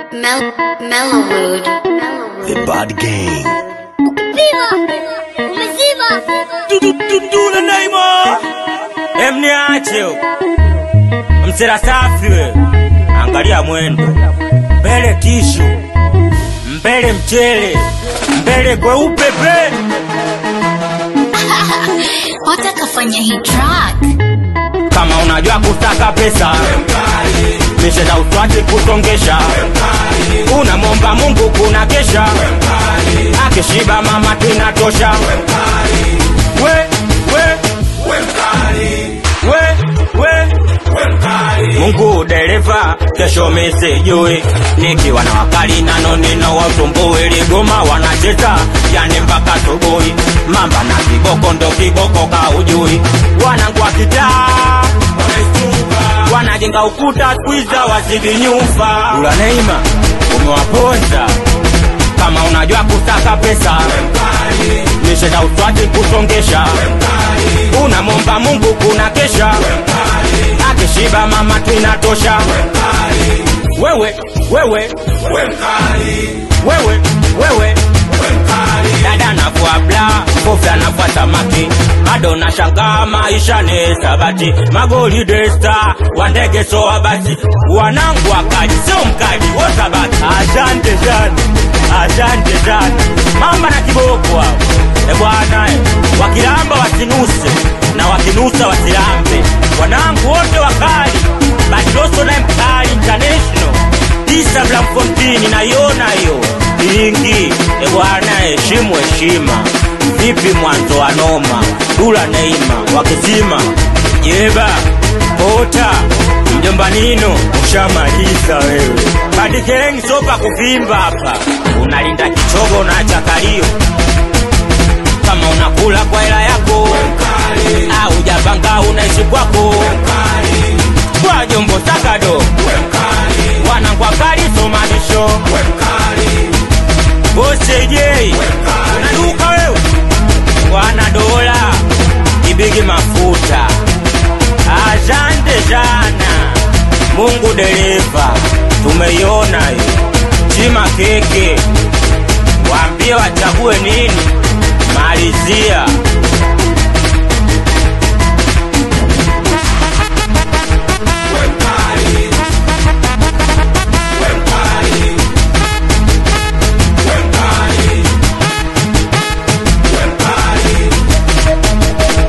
Mel Mellowwood. The Bad Gang. Viva! Umezima! Dudule Neymar emniache msera safi we angalia mwendo mbele tishu mbele mchele mbele kweupe pe Wataka fanya hii track. kama unajua kutaka pesa misheza uswati kusongesha unamwomba mungu kuna kesha akishiba mama tinatosha we we we we mungu dereva kesho misijui nikiwa na wakali nano nino wasumbui ligoma wanacheza yani mpaka subuhi mamba na kiboko ndo kiboko kaujui wanangu wa kitaa wanajenga ukuta skwiza wazidi nyumba ula neima umewaponza kama unajua kutaka pesa misheza uswati kusongesha unamwomba mungu kuna kesha akishiba mama twinatosha wewe wewe wewe wewe dada navua bla kofi anavua samaki bado nashangaa maisha ni sabati magoli desta wandege soa basi wanangu wakali sio mkali wosabati asante sana asante sana mamba na kiboko hao e bwana e, wakilamba wasinuse na wakinusa wasilambe wanangu wote wakali batiloso naye mkali international tisa blamfontini naiona hiyo ingi e bwana heshimu heshima vipi mwanzo wa noma dula neima wakizima jeba kota mjomba nino ushamaliza wewe badikeng sopa kuvimba hapa unalinda kichogo na chakalio kama unakula kwa hela yako au japanga unaishi kwako kwa jombo sakado wanangwa kali somanisho bosejei unaduka wewe wana dola ibigi mafuta asante sana mungu dereva tumeiona hiyo chima keke waambie wachague nini malizia